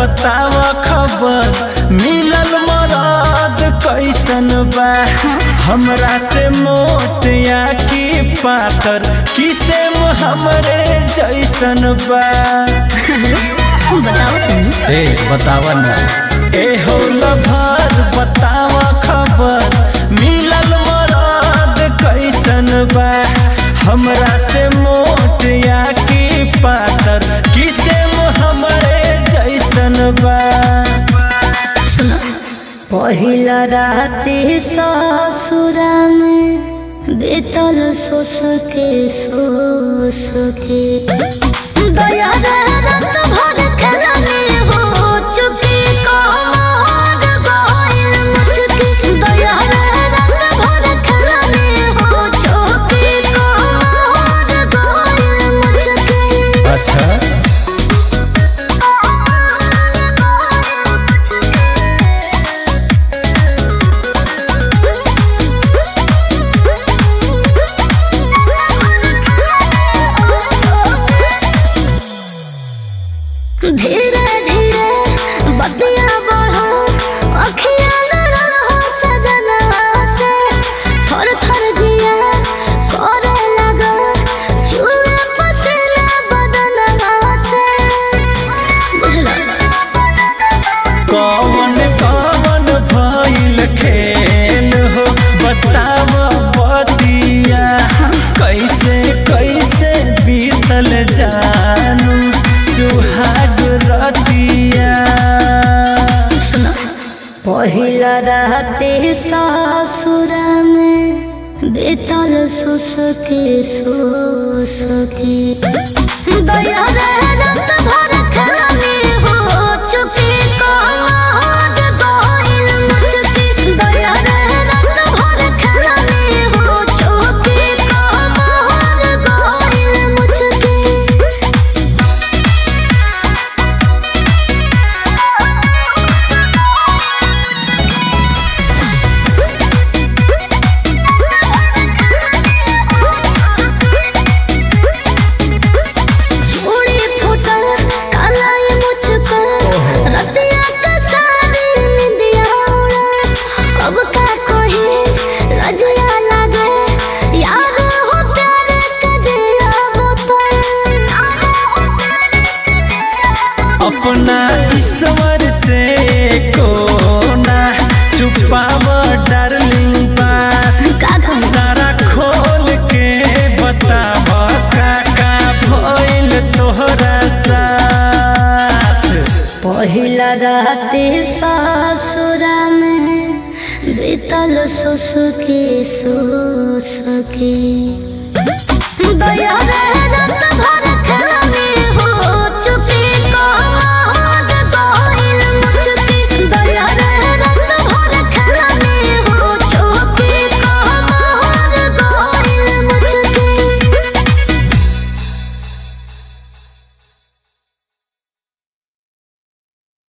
बताव खबर मिलल मरद कैसन बा हमरा से मोट या की पातर किसे हमरे जैसन बा बताओ तुम ए बतावा ना ए हो लभर बताव खबर मिलल मरद कैसन बा हमरा से मोट या की पातर किसे हमरे जैसन बा पहिला राति ससुरा में बीतल सोस के सोस के दया रे रात भर खेलनी हो चुकी कमर गइल मुचकी दया रे रात भर खेलनी हो चुकी कमर गइल मुचकी अच्छा धीरे धीरे बतिया बढ़ो अखियाँ लड़ल हो सजना से थर थर जिया करे लगा चूहे पसीना बदनवा से बुझला कौन कौन भइल खेल हो बताव बतिया कैसे कैसे बीतल जानू सुहाग रतिया पहिला राति ससुरा में बीतल सुसके सुसके दया रे रात भर खेलनी हो चुकी कमर गइल मुचकी दया रे रात भर खेलनी हो चुकी कमर गइल मुचकी चूड़ी फूटल कालाई मुझको रतिया का सारी निंदिया उड़ल अब का कही लजिया लागे यार हो प्यार का दिया बोतल अपना ईश्वर से कोना छुपाव डार्लिंग बात का कहूँ सारा खोल के बताव का का भइल तोहरा साथ पहिला राति ससुरा में बीतल सुसुकी सुसुकी दया रे रात भर